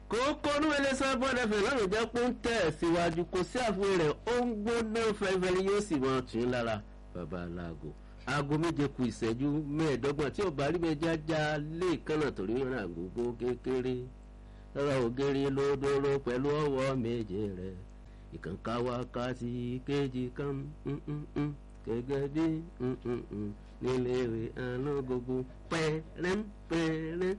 kókó oníwèlé sábọ́n ẹ̀fẹ̀ lọ́rùn jẹ́ pé ń tẹ̀ síwájú kò sí àfihàn rẹ̀ ó ń gbóná fẹ́fẹ́rẹ́ yóò sì mọ̀ tún lára bàbá aláàgọ́ aago méje ku ìṣẹ́jú mẹ́ẹ̀ẹ́dọ́gbọ̀n tí ọba rí méjì ajá lé ìkànnà torí rìn àgógó kékeré lọ́rọ̀ ògiri lódóró pẹ̀lú ọwọ́ méje rẹ̀ ìkànká wákàtí kejì kan gẹ́gẹ́ bí nílé ìwé alágogo pẹ́rẹ́pẹ́rẹ́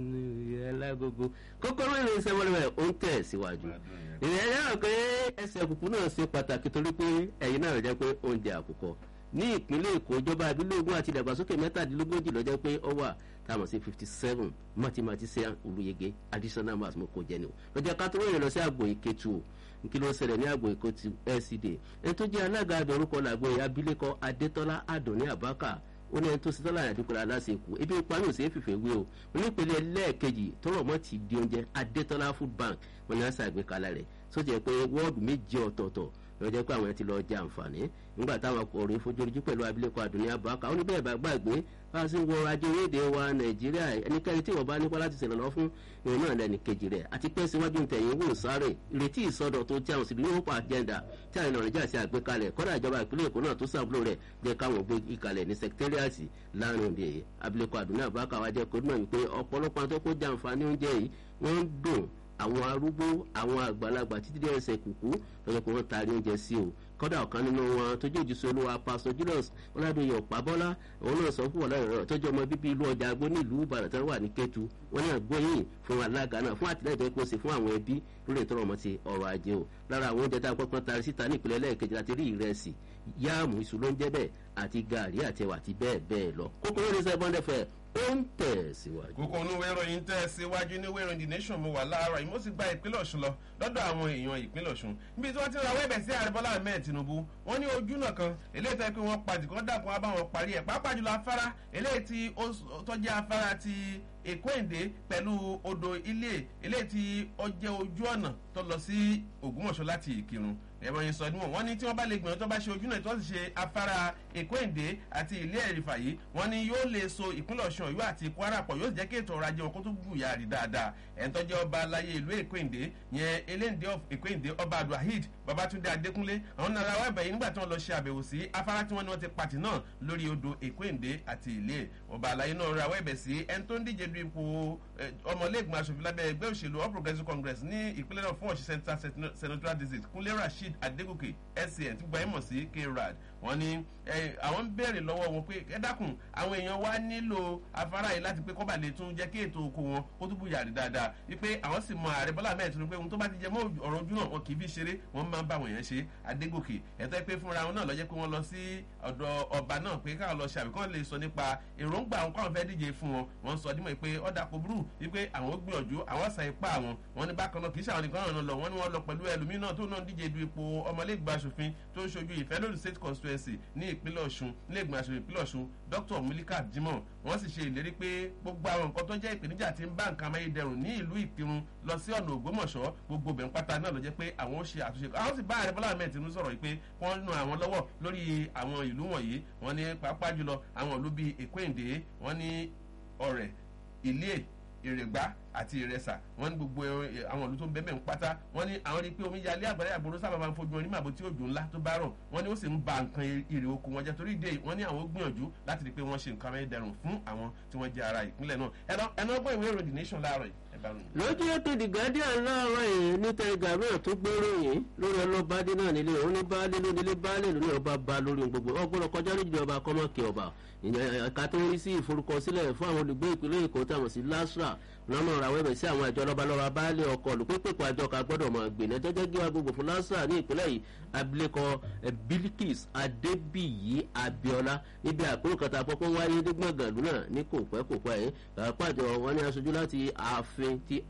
alágogo kókóró ìrìn sẹ́wọ́lẹ́wẹ̀ ó ń tẹ̀ síwájú ìrìn ẹ̀yà pé ẹsẹ̀ kùkù náà ṣe pàtàkì torí pé ẹ̀yin náà jẹ́ pé oúnjẹ àkùkọ ní ìpínlẹ̀ èkó ìjọba ìbílẹ̀ ogun àti ìdàgbàsókè mẹ́tàdínlógójì lọ́jọ́ pé ó wà táwọn sí fifty seven mathematician olùyege additional maths mo kò jẹ ni o lọ́jọ́ ká tó wọ́n yẹn lọ sí àgbò ìkẹtù o kí ló ń ṣẹlẹ̀ ní àgbò ìkẹtù lcd ẹni tó jẹ́ alága àdọ̀rúkọ làgbọ̀ ẹ̀yà abilékọ adétọ́lá adùnní àbákà ó ní ẹni tó ṣe tọ́lá àdúgbò aláṣẹ kù ebi ìparí òsè fìfẹ́ wé o onípele lẹ́ẹ̀kejì tọrọ mọ́ ti di oúnjẹ adétọ́lá food bank wọn ni wọ́n ṣàgbékalẹ̀ rẹ̀ sójà pé wọ́ọ̀dù méje ọ̀tọ̀ọ̀tọ̀ lọ́jọ́ pé àwọn ẹ̀ ti lọ jẹ àǹfààní nígbà táwọn ọkùnrin fojojú pẹ̀lú abilékọ àdùnní abaka ó ní bẹ́ẹ̀ bá gbàgbé bá a sì ń wọ ajé orílẹ̀-èdè wa nàìjíríà ẹnikẹ́ni tí wọ́n bá nípa láti ṣèrànlọ́ fún ìrìn náà lẹ́nu kejì rẹ̀ àti pé síwájú ntẹ̀yìn wò sáré ìrètí ìsọdọ̀ tó tí àwọn sì ní wọ́n pa agenda tí àwọn ènìyàn nàìjíríà ṣe àgbékalẹ̀ kọ́dà ìjọba ìpínlẹ̀ èkó náà tó sàbúrò rẹ̀ jẹ́ káwọn gbé ìkàlẹ̀ ní sẹkítẹ́rìàtì láàrin òde abilékọ àdùnní abaka wa jẹ́ kó dùn wípé ọ̀pọ̀lọpọ̀ àwọn tó kó jẹ àǹfààní oúnjẹ yìí wọ́n ń dùn àwọn arúgbó àwọn àgbàlagbà títí dé ẹsẹ̀ kùkú lọ́jọ́ pé wọ́n taari oúnjẹ sí o kọ́dà ọ̀kan nínú wọn tó jẹ́ òjísé olúwa pásítọ̀ julius ọ̀làdóyè ọ̀pábọ́lá òun náà sọ fún ọ̀làdóyè tó jẹ́ ọmọ bíbí ìlú ọjà agbó ní ìlú ìbàdàn tó wà ní kẹtù wọn ní àgbóyìn fún alága náà fún àtìlẹ́yìn tó kó sí fún àwọn ẹbí lórí ìtọ́rọ ọmọ ti ọrọ̀ ajé o lára àwọn oúnjẹ tá a pọ́pọ́n taari síta ní ìpínlẹ̀ lẹ́ẹ̀kejì láti rí ìrẹsì yáàmù iṣu ló ń jẹ́ bẹ́ẹ̀ àti gàrí àtẹwà àti bẹ́ẹ̀ bẹ́ẹ̀ lọ kókó lórí sẹ́bọ̀n dẹ́fẹ̀ ó ń tẹ̀ síwájú. kókó onúwé ìròyìn tẹ̀ síwájú ní wẹ́rọ the nation mo wà láàárọ̀ yìí mo sì gba ìpínlẹ̀ ọ̀ṣun lọ lọ́dọ̀ àwọn èèyàn ìpínlẹ̀ ọ̀ṣun níbi tí wọ́n ti ra wẹ́bẹ̀ sí ààrẹ bọ́lá ahmed tinubu wọ́n ní ojú náà kan eléyìí tó yẹ pé wọ́n pàdé kí wọ́n dàkún wá bá wọn parí ẹ̀ pàápàá jùlọ afárá eléyìí tí ó tọ́jú afárá ti èkó èdè pẹ̀lú odò ilé eléyìí tí ó jẹ́ ojú ọ̀nà tó lọ sí ògbómọ̀ṣọ́ láti ìkírun ẹ̀rọ yìí sọ níwọ̀n wọ́n ní tí wọ́n bá lè gbìyànjú tó bá ṣe ojú náà tí wọ́n sì ṣe afárá èkó èdè àti ilé ẹ̀rìfà yìí wọ́n ní yóò lè so ìpínlẹ̀ ọ̀ṣun ọ̀yọ́ àti kwara pọ̀ yóò sì jẹ́ kí ètò ọrọ̀ ajé wọn kó tó gbùyà rí dáadáa ẹ̀ńtọ́ jẹ́ ọba aláyé ìlú èkó èdè yẹn eléǹdé èkó èdè ọba abdulhid babatunde adékúnlé àwọn nara wa bẹ̀yìn nígbà tí wọ́n lọ ṣe àbẹ̀wò sí afárá tí wọ́n ní wọ́n ti pàtì náà lórí odò èkó èdè àti ilé ọba aláyé náà ra wẹ́bẹ̀ sí ẹni tó ń díje du ipò ọmọlẹ́gbọ̀n aṣòfin lábẹ́ ẹgbẹ́ òṣèlú all progressives congress ní ìpínlẹ̀ náà fún ọ̀ṣì central senatorial district kúnlé rasheed adégòkè scn tí gbajúmọ̀ sí krad wọ́n ní àwọn ń béèrè lọ́wọ́ wọn pé ẹ dákun àwọn èèyàn wa nílò afárá yìí láti pé kọ́ba lè tún jẹ́ kí ètò oko wọn kó tún bùyà rí dáadáa wípé àwọn sì mọ ààrẹ bọ́lá mẹ́rin tuntun pé ohun tó bá ti jẹ mọ́ ọ̀rọ̀ ojú náà wọn kì í fi ṣeré wọ́n máa ń bá àwọn èèyàn ṣe adégòkè ẹ̀tọ́ pé fúnra wọn náà lọ́jẹ́ pé wọ́n lọ sí ọ̀dọ̀ ọba náà pé káwọn lọ ṣàbí kán lè sọ nípa èròǹgbà àwọn káwọn fẹ́ díje fún wọn wọ́n sọ dímọ̀ pé ọ̀dà kò burú wípé àwọn gbìyànjú àwọn sa ipá àwọn wọn ní bákan náà kì í ṣàwọn nìkan náà lọ wọn ni wọn lọ pẹ̀lú ẹlòmíràn tó náà díje du ipò ọmọlẹ́gbàá aṣòfin tó ń ṣojú ìfẹ́lódù state constituency ní ìpínlẹ̀ ọ̀ṣun nílẹ̀gbọ̀n aṣòfin ìpínlẹ̀ ọ̀ṣun dr mulika jimoh wọ́n sì ṣe ìlérí pé gbogbo àwọn nǹkan tó jẹ́ ìpèníjà ti ń bá nǹkan amáyédẹrùn ní ìlú ìkírun lọ sí ọ̀nà ògbómọ̀ṣọ́ gbogbo bẹ̀ ń pátá náà ló jẹ́ pé àwọn ó ṣe àtúnṣe àwọn sì bá ààrẹ bọ́lá ahmed tinubu sọ̀rọ̀ pé wọ́n nu àwọn lọ́wọ́ lórí àwọn ìlú wọ̀nyí wọ́n ní pàápàá jùlọ àwọn ìlú bíi èkó èdè wọ́n ní ọ̀rẹ́ ilé ìrègbá àti ìrẹsà wọn ní gbogbo àwọn ìlú tó ń bẹ́ẹ̀ ń pátá wọn ní àwọn rí i pé omi yalé àgbàdo àgbòrò sábà máa ń fojú wọn ní màbò tí òjò ńlá tó bá rọ̀ wọn ní ó sì ń ba nǹkan èrè oko wọn jẹ́ torí ìdè wọn ní àwọn gbìyànjú láti rí i pé wọ́n ṣe nǹkan amẹ́dẹrùn fún àwọn tí wọ́n jẹ́ ara ìpínlẹ̀ náà ẹ̀nà ọgbọ́n ìwé ìròyìn nation láàárọ̀ yìí lójú ètò the guardian láàárọ̀ yìí níta ìgbàgbọ́ tó gbèrò yìí lórí ọlọ́bàdé náà nílé òun ní baálé lónílé baálé lóní ọba ba lórí gbogbo ọgbọ́n kọjá lójú ọba kọ́mọ́kì ọba ẹ̀ka tó ń rí sí ìforúkọsílẹ̀ fún àwọn olùgbé ìpínlẹ̀ èkó táwọn sí lasra lọ́nà ra wẹ́bẹ̀ sí àwọn àjọ lọ́balọ́ba baálé ọkọ̀ olùpépèpọ̀ àjọ ká gbọ́dọ̀ mọ̀ gbìnà jẹ́jẹ́ gíwá gbogbo fún lasra ní ìpínlẹ̀ yìí abilékọ bilikis adébíyí abiola níbi àpérò kẹta àpapọ̀ wáyé nígbàgàn lúnà ní kò pẹ́ kò pẹ́ yìí pàjọ wọn ní aṣojú láti ààfin ti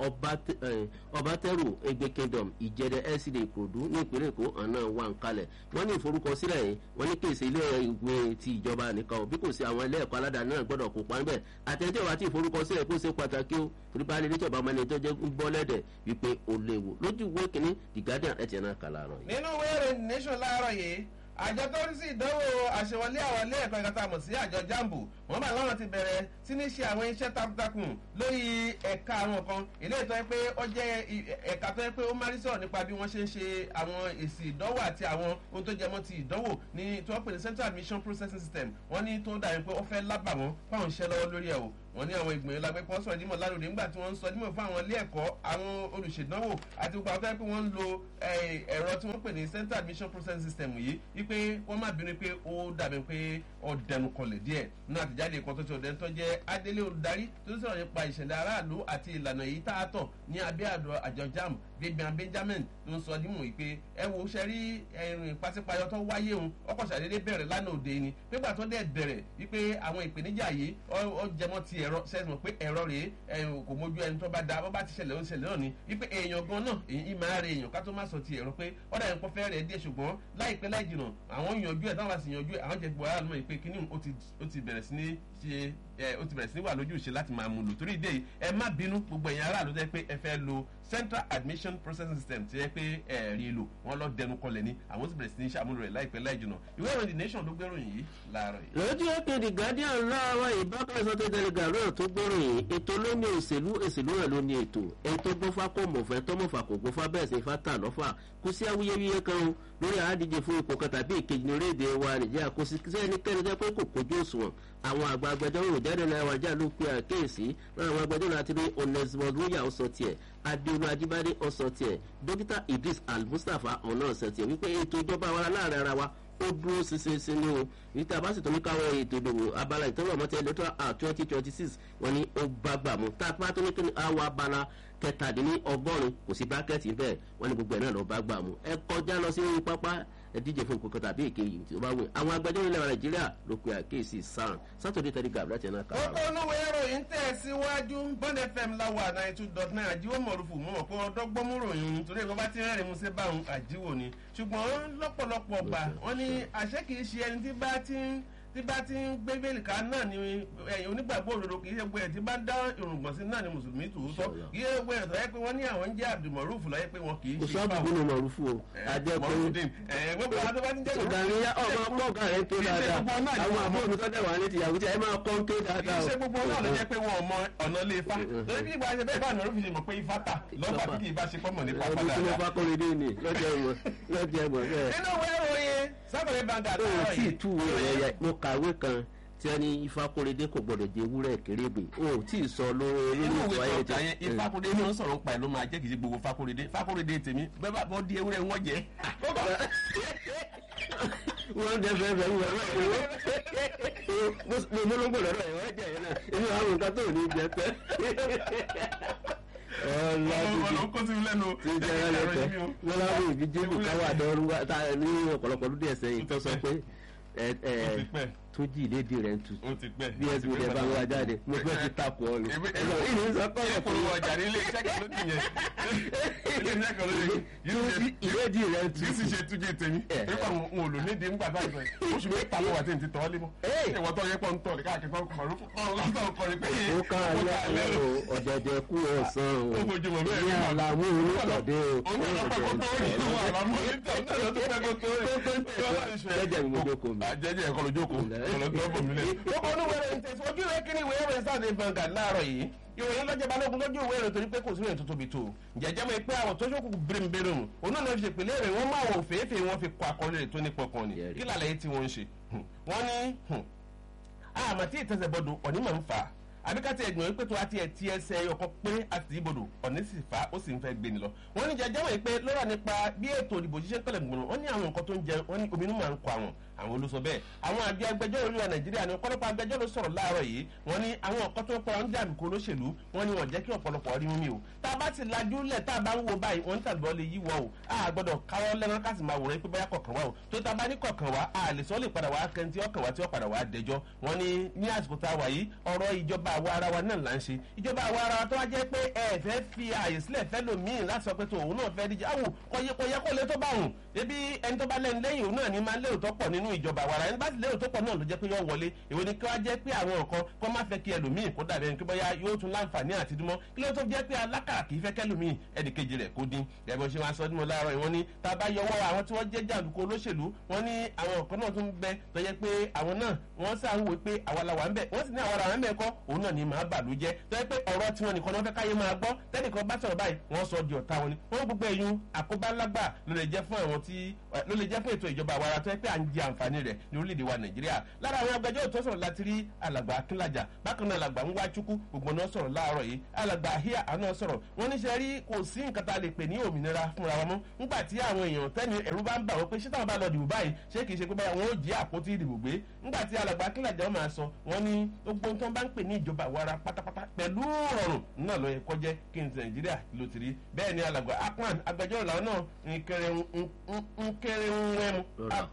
ọbátẹ́rù egbe kingdom ìjẹdẹ lcd ìkòdú ní ìpínlẹ̀ èkó àná wà ń kalẹ̀ wọ́n ní ìforúkọsílẹ̀ yìí wọ́n ní kéèsì ilé ìwé ti ìjọba nìkan bí kò sí àwọn ilé ẹ̀kọ́ aládàáni náà gbọ́dọ̀ kópa níbẹ̀ àtẹ̀jẹ́ wa ti ìforúkọsílẹ̀ kó ṣe pàtàkì ó torí bá alẹ́ níjọba ọmọ ẹni tó jẹ́ ń bọ́ lẹ́dẹ̀ wípé ó léwu lójú ìwé kínní the guardian ẹ̀ tiẹ̀ náà kà láàárọ̀ yìí. nínú wẹ́rẹ̀ nation láàárọ̀ yìí àjọ tó rí sí ìdánwò àṣewọlé àwọn ilé ẹ̀kọ́ ìkàtà mọ̀ sí àjọ jambo wọ́n bá láwọn ti bẹ̀rẹ̀ sí ní ṣe àwọn iṣẹ́ takuntakun lórí ẹ̀ka àwọn kan ilé ìtọ́ yẹ pé ó jẹ́ ẹ̀ka tó yẹ pé ó máa rí sọ̀rọ̀ nípa bí wọ́n ṣe ń ṣe àwọn èsì ìdánwò àti àwọn ohun tó jẹmọ́ ti ìdánwò ní tí wọ́n pè ní central admission processing system wọ́n ní tó dàbí pé ó fẹ́ lábà wọ́n fáwọn iṣẹ́ lọ́wọ́ lórí ẹ̀ o wọ́n ní àwọn ìgbìmọ̀ ìlàgbẹ́ kan sọ̀rọ̀ dímọ̀ láròdì nígbà tí wọ́n ń sọ dímọ̀ fún àwọn ilé ẹ̀kọ́ àwọn olùṣèdánwò àti gbogbo àwọn tó yẹ pé wọ́n ń lo ẹ̀rọ tí wọ́n pè ní central admission processing system yìí wípé wọ́n má bínú pé ó dàbí pé ó dẹnu kọlẹ̀ díẹ̀ nínú àtẹ̀jáde kan tó ti ọ̀dẹ́ tó jẹ́ adélé olùdarí tó sọ̀rọ̀ nípa ìṣẹ̀lẹ̀ aráàlú àti ìlànà yìí tá a tọ̀ ní abẹ́ àdó àjọ jam Vivian Benjamin ló ń sọ dímọ̀ yìí pé ẹ wo ṣe rí ẹ̀rìn pàṣípàyọ tó wáyé òun ọkọ̀ ṣàdédé bẹ̀rẹ̀ lánàá òde ni nígbà tó dẹ̀ bẹ̀rẹ̀ wípé àwọn ìpèníjà yìí ó jẹmọ́ ti ẹ̀rọ sẹ́sìmọ̀ pé ẹ̀rọ rèé kò mójú ẹni tó bá da bó bá ti ṣẹlẹ̀ ó ṣẹlẹ̀ náà ni wípé èèyàn gan náà èyí máa re èèyàn ká tó má sọ ti ẹ̀rọ pé ọ̀dà yẹn kọ́ fẹ́ rẹ̀ díẹ̀ ṣùgbọ́n láìpẹ́ láì jìnà àwọn yanjú ẹ̀ táwọn bá sì yanjú ẹ̀ àwọn jẹ gbọ́ aráàlú mọ̀ pé kíní ó ti bẹ̀rẹ̀ sí ní ṣe ó ti bẹ̀rẹ̀ sí ní wà lójú ìṣe láti máa mú lò torí ìdí èyí ẹ má bínú gbogbo ẹ̀yin aráàlú tẹ́ pé ẹ fẹ́ lo central admission processing system ti yẹ pé ẹ rí lò wọn lọ dẹnu kọlẹ̀ ní àwọn sì bẹ̀rẹ̀ sí ní ṣàmúlò rẹ̀ láìpẹ́ láì jìnà ìwé ìròyìn the nation ló gbéròyìn yìí láàárọ̀ yìí. lójú òkè the guardian láàárọ̀ ìbákẹ́sọ tó tẹ̀lé gàrúù tó gbóròyìn ètò ló ní òṣèlú òṣèlú rẹ̀ ló ní ètò ètò gbọ́fà kò mọ̀fẹ́ tó mọ̀fà kò gbọ́fà bẹ́ẹ̀ sì fa tà lọ́fà kò sí awuyewuye kan o lórí àádíje fún ipò kan tàbí ìkejì ní orílẹ̀-èdè wa nìjẹ́ kò sí sẹ́nikẹ́ni jẹ́ pé kò kojú òṣùwọ̀n àwọn àgbà agbẹjọ́rò jáde náà wájà ló pe àkéèsí náà àwọn agbẹjọ́rò àti ní onesimo lóyà ó sọ tiẹ̀ adéolú ajíbádé ó sọ tiẹ̀ dókítà idris al-mustapha ọ̀nà ọ̀sẹ̀ tiẹ̀ wípé ètò ìjọba wa láàrin ara wa ó dúró ṣinṣin ní o níta bá sì tó ní káwọn ètò ìdòwò abala ìtọ́wọ̀ mọ́tẹ́ electoral act twenty twenty six wọ́n ní ó bá gbà mú tá a bá tó ní kí ni àwọn abala kẹtàdínní ọgọ́rùn-ún kò sí bákẹ́ẹ̀tì bẹ́ẹ̀ wọ́n ní gbogbo ẹ̀ náà lọ́ọ́ bá gbà mú ẹ kọjá lọ sí pápá ẹ díje fún nǹkan tàbí èkéyìí tí ó bá wù àwọn agbẹjọ́rò ilẹ̀ nàìjíríà ló pe àkéèsí sàn sátọ̀dé tẹ̀lé gàbúrà tẹ̀ náà kàwá. kókó olówó ìròyìn tẹ̀ síwájú bond fm láwà ninety two dot nine àjíwò mọ̀rùfù mọ̀ pé ọdọ́gbọ́n mú ròyìn torí ẹ̀kọ́ bá ti rẹ́rìn mú sí báwọn àjíwò ni ṣùgbọ́n lọ́pọ̀lọpọ̀ gbà wọ́n ní àṣẹ kìí ṣe ẹni tí bá ti ń tí bá ti ń gbé bẹ́ẹ̀lì ká náà ni ẹ̀yìn onígbàgbọ́ òdodo kì í ṣe gbé ẹ̀ tí bá dá irùngbọ̀n sí náà ni mùsùlùmí tòótọ́ kì í ṣe gbé ẹ̀ tó yẹ pé wọ́n ní àwọn ń jẹ́ abdulmaruf lọ́yẹ́ pé wọn kì í kò ṣe sọ́ọ̀bù nínú mọ̀rúfù o ajẹ́ pé gbogbo àwọn tó bá ti jẹ́ ìgbàlóyà ọmọ ọmọ ọgá rẹ tó dáadáa àwọn àbúrò mi tọ́jà wà ní tìyàwó tí ẹ máa kọ́ ń ké kì dáadáa í o. ṣe gbogbo náà ló jẹ́ pé wọn ò mọ ọ̀nà lè fa lórí bí ìgbà ṣe bẹ́ẹ̀ bá àná rúfin mọ̀ pé ifá tà lọ́gbà tí kì í bá ṣe pọ́nmọ̀ nípa ọmọ padà tí mo bá kọ́ mi dé ni lọ́jọ́ ìmọ̀ lọ́jọ́ ìmọ̀ bẹ́ẹ̀. nínú ìwé ìròyìn sábẹ̀rẹ̀ bàǹgà ó láàárọ̀ tí ì yìí tú rẹ̀ yẹ mo kàwé kan tí wọ́n ní ifákóredé kò gbọ́dọ̀ jẹ ewúrẹ́ kérébè ó tí ì sọ lórí inú ìwà ìwé ayẹyẹ tó kà yẹn ifákúndé ní ń sọ̀rọ̀ ń pa ẹ̀ ló máa jẹ́ kì í ṣe gbogbo fákúndé fákúndé tèmi bẹ́ẹ̀ bá bọ́ di ewúrẹ́ wọn jẹ́ wọ́n jẹ fẹ́ fẹ́ wọ́n mo mo ló ń gbọ́dọ̀ rẹ̀ wọ́n jẹ yẹn náà inú àwọn nǹkan tó ní jẹ pẹ́. ọmọ ọmọ kó sí mi lẹ́nu tí ń jẹ́ ẹ̀rọ lẹ́tọ̀ wọ́n láwọn ìbí jébù káwá àdọ́rú wa tá a ní ọ̀pọ̀lọpọ̀ lóde ẹ̀sẹ̀ yìí tó sọ pé ẹ ẹ ó ti pẹ́ tó jí ìlédè rẹ̀ ń tu ó ti pẹ́ bí ẹsùn rẹ̀ bá wá jáde mo fẹ́ fi takò ọ lò ẹ̀sọ́ ìní sọ kọ́ ẹ ọ̀rọ̀ polówó ọjà ní ilé iṣẹ́ kan ló dì yẹn ilé iṣẹ́ kan ló dì tó jí ìlédè rẹ̀ ń tu yìí sì ṣe túnjẹ tèmi Eh. nípa àwọn ohun òlò nídìí ńgbà báyìí báyìí oṣù mẹ́ta ló wà tí n ti tọ́ lé mọ́ Eh. ìwọ tó yẹ pọ̀ ń tọ̀ ní káàkiri tó kọ̀ mọ̀rún kọ́ lọ́sọ̀ kọrin pé ó ká alẹ́ alẹ́ o ọ̀dẹ̀dẹ̀ kú ọ̀sán o Ó fojúmọ̀ bẹ́ẹ̀ ní ni. àlàmú olùkọ̀dé o òun náà lọ́pọ̀ kó tó rí ìwọ àlámọ́ níta náà ló tó fẹ́ kó tó rí jẹ́jẹ́ mi mo jókòó mi. àjẹjẹ ẹ̀kọ́ lójókòó ọlọ́gbọ́n bò mí lẹ̀. gbogbo olúwẹ̀rẹ̀ ń tẹ̀síwájú ìwé kíní ìwé ìròyìn sáà ní bangà láàárọ̀ yìí ìròyìn lọ́jọ́ balógun lójú ìwé ìròyìn torí pé kò sí ìròyìn tó tóbi tó jẹjẹ́ mọ́ pé àwọn tó ṣókù bèrèmbèrè hùn òun náà ló fi ṣèpìlẹ̀ rẹ̀ wọ́n máa wò fèéfèé wọ́n fi kọ akọrin rẹ̀ tó ní pọkàn ni Yẹ́rì. kí làlẹ́ yìí tí wọ́n ń ṣe wọ́n ní àmọ́ tí ìtẹ̀sẹ̀bọdọ̀ ọ̀ní máa ń fà á àbíkátì ẹ̀gbọ́n wípé tó wá tiẹ̀ tí ẹsẹ̀ ọkọ̀ pé àti ìbòdò ọ̀ní sì fà á ó sì ń fẹ́ gbé ni lọ. wọ́n ní jẹjẹ́ wọ̀nyí pé lọ́rọ̀ nípa bí ètò ìdìbò ṣiṣẹ́ ń pẹ̀lẹ̀ gbọ̀nà wọ́n ní àwọn nǹkan tó ń jẹ wọ́n ní ominú máa ń kọ àwọn àwọn olóṣọ bẹ́ẹ̀ àwọn àjọ agbẹjọ́rò orílẹ̀ nàìjíríà ní ọ̀pọ̀lọpọ̀ agbẹjọ́rò sọ̀rọ̀ láàárọ̀ yìí wọ́n ní àwọn nǹkan tó ń pọ̀ ń jàǹdùkú olóṣèlú wọ́n ní wọ́n jẹ́ kí ọ̀pọ̀lọpọ̀ rí mímí o tá a bá ti lajú lẹ̀ tá a bá ń wo báyìí wọ́n ń tàbí lè yí wọ́ o a gbọ́dọ̀ káwọ́ lẹ́nu ká sì máa wòrán pé bóyá kọ̀ọ̀kan wá o tó tá a bá ní kọ̀ọ̀kan wá a lè sọ lè padà wá kẹ́ntì ọkàn wá tí ó padà wá dẹjọ́ wọ́n ní ní àsìkò tá a wà yìí ọ̀rọ̀ ìjọba àwa ara wa náà là ń ṣe ìjọba àwa ara wa tó wá jẹ́ pé ẹ fẹ́ fi ààyè sílẹ̀ fẹ́ lòmíì láti sọ pé tó òun náà fẹ́ díje àwò kọ̀yẹ kọ̀yẹ kó lè tó bá òun ebi ẹni tó bá lẹ́nu lẹ́yìn òun náà ní máa lérò tó pọ̀ nínú nínú ìjọba àwara ẹni bá ti lérò tó pọ̀ náà ló jẹ́ pé yọ wọlé èwo ni kí wọ́n jẹ́ pé àwọn nǹkan kó má fẹ́ kí ẹlòmíì kó dàbí ẹni pé bóyá yóò tún láǹfààní àti dúmọ́ kí ló tó jẹ́ pé alákà kì í fẹ́ kẹ́lòmíì ẹnìkejì rẹ̀ kó dín ẹ̀bùn ṣe wọn sọ ní mo láàárọ̀ ìwọ́n ní tá a bá yọwọ́ àwọn tí wọ́n jẹ́ jàǹdùkú olóṣèlú wọ́n ní àwọn nǹkan náà tún bẹ tó jẹ́ pé àwọn náà wọ́n sá ń wò pé àwa la wà ń bẹ̀ wọ́n sì ní àwa la wà ń bẹ̀ kọ́ òun náà ni màá bàlú jẹ́ tó jẹ́ pé ọ̀rọ̀ tiwọn nìkan náà fẹ́ káyé máa gbọ́ tẹ́nìkan bá sọ̀rọ̀ báyìí wọ́n sọ di ọ̀tá wọn ni wọ́n gbogbo ẹ̀yún àkóbálágbà ló lè jẹ́ fún àwọn tí ló lè jẹ́ fún ètò ìjọba àwara tó yẹ pé à ń jẹ àǹfààní rẹ̀ ní orílẹ̀-èdè wa nàìjíríà lára àwọn agbẹjọ́rò tó sọ̀rọ̀ láti rí alàgbà akínlájà bákan náà alàgbà ńwáchukwu gbogbo náà sọ̀rọ̀ láàárọ̀ yìí alàgbà àhíà àná sọ̀rọ̀ wọ́n ní sẹ́ rí kò sí nǹkan tá a lè pè ní òmìnira fúnra wọn mọ́ nígbà tí àwọn èèyàn tẹ́ni ẹ̀rú bá ń bà wọ́n pé ṣé táwọn bá lọ dìbò báyìí ṣé kìí ṣe pé báyà wọn ó jí àpótí ìdìbò gbé nígbà tí alàgbà akínlájà máa sọ wọ́n ní gbogbo tó ń bá ń pè ní ìjọba àwara pátápátá pẹ̀lú rọrùn náà ló yẹ kọjẹ́ kí n ti nàìjíríà ló ti rí bẹ́ẹ̀ ni alàgbà akpan agbẹjọ́rò làwọn náà nkẹrẹ nkẹrẹ nwẹ́mu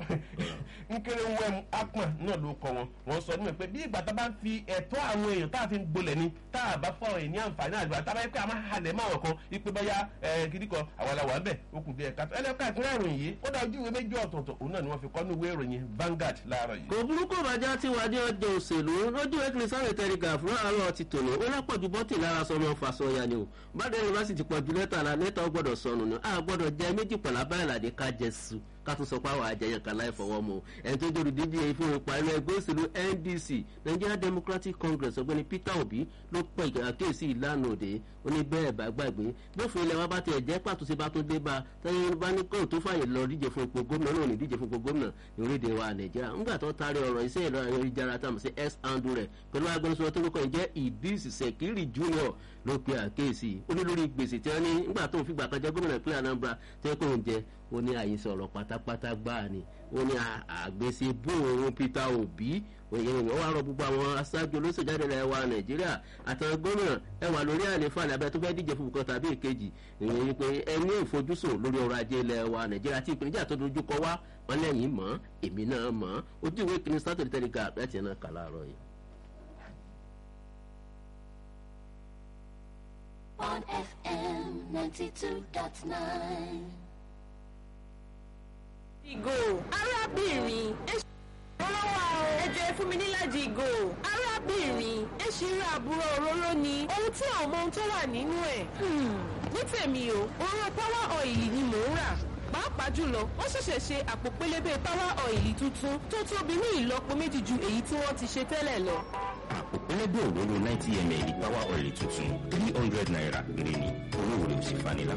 nkẹrẹ nwẹ́mu akpan náà ló kọ wọn wọn sọ nígbà pé bí ìgbà tá a bá ń fi ẹ̀tọ́ àwọn èèyàn tá a fi ń gbolẹ̀ ni tá a bá fọ èèyàn ní àǹfààní àgbà tá a bá yẹ pé a máa halẹ̀ máa wọ̀ kan ipe báyà kìdí kan àwọn làwọn àbẹ̀ okùn díẹ̀ kàtó ẹlẹ́ka ìpínlẹ̀ ìròyìn yìí ó dá ojú ìwé méjì ọ̀tọ̀ọ̀tọ̀ òun náà ni wọ́n fi kọ́ ní ìwé ìròyìn Vanguard láàárọ̀ yìí. kò burúkú bàjá tí wàá dé ọjọ́ òṣèlú lójú ẹ̀kìlì sáré tẹ̀rígà fún àárọ̀ ti tòló ó lápọ̀jù bọ́tì lára sọmọ fasọya ni o bàdé yunifásitì pọ̀jù lẹ́tà la lẹ́tà ó gbọ́dọ̀ sọnù ni a gbọ́dọ̀ jẹ méjì pọ̀lá báyìí làdé ká jẹ sùn ká tún sọ pé àwọn àjẹyàn kan láì fọwọ́ mu ẹni tó dòdò díje fún ipa ẹgbẹ́ ẹgbẹ́ òṣèlú ndc nigeria democratic congress ọ̀gbẹ́ni peter obi ló pọ̀ àkíyèsí ìlànà òde ó ní bẹ́ẹ̀ bá gbàgbé bófin ilẹ̀ wa bá tiẹ̀ jẹ́ pàtó sí bá tó dé bá tẹ́yìn bá ní kóò tó fàyè lọ díje fún ipò gómìnà náà ní díje fún ipò gómìnà ní orílẹ̀-èdè wa nàìjíríà ńgbà tó taari ọ̀rọ̀ iṣẹ́ ìlọ ayélujára tá a mọ̀ sí s andu rẹ̀ pẹ̀lú agbẹnusọ tó kọ́ jẹ́ idris sekiri junior ló pe àkíyèsí ó ní lórí gbèsè tí wọ́n ní ńgbà tó ń fìgbà kan jẹ́ gómìnà ìpínlẹ̀ anambra tẹ́ kó ń jẹ ó ní àyè sọ̀rọ̀ pátápátá gbáà ni ó ní àgbèsè bóòrùn peter obi òyìnbó wà rọ gbogbo àwọn aṣáájú olóṣèjáde ilẹ̀ wa nàìjíríà àtàwọn gómìnà ẹ wà lórí àlefa ní abẹ́ tó fẹ́ díje fún nǹkan tàbí èkejì ìròyìn yìí pé ẹ ní ìfojúsùn lórí ọrọ̀ ajé ilẹ̀ wa nàìjíríà tí ìpèníjà tó dojú kọ wá wọn lẹ́yìn mọ́ èmi náà mọ́ ojú ìwé kìíní sátẹ̀lì tẹ́lẹ̀gà láti ẹ̀ náà kà láàárọ̀ yìí. on FM 92.9. ìgò arábìnrin ẹ ṣe ìrànlọ́wọ́ o ẹ jẹ́ fún mi níláàjì ìgò arábìnrin ẹ ṣe irú àbúrò òróró ni ohun tí àwọn ọmọ ohun tó wà nínú ẹ̀ ní tèmi o òróró power oil ni mò ń rà pàápàá jùlọ wọ́n ṣẹ̀ṣẹ̀ ṣe àpò pélébé power oil tuntun tó tóbi ní ìlọ́po méjì ju èyí tí wọ́n ti ṣe tẹ́lẹ̀ lọ. àpò pélébé òróró ninety ml power oil tuntun three hundred naira péré ni owó rẹ̀ ò sì fani lápò.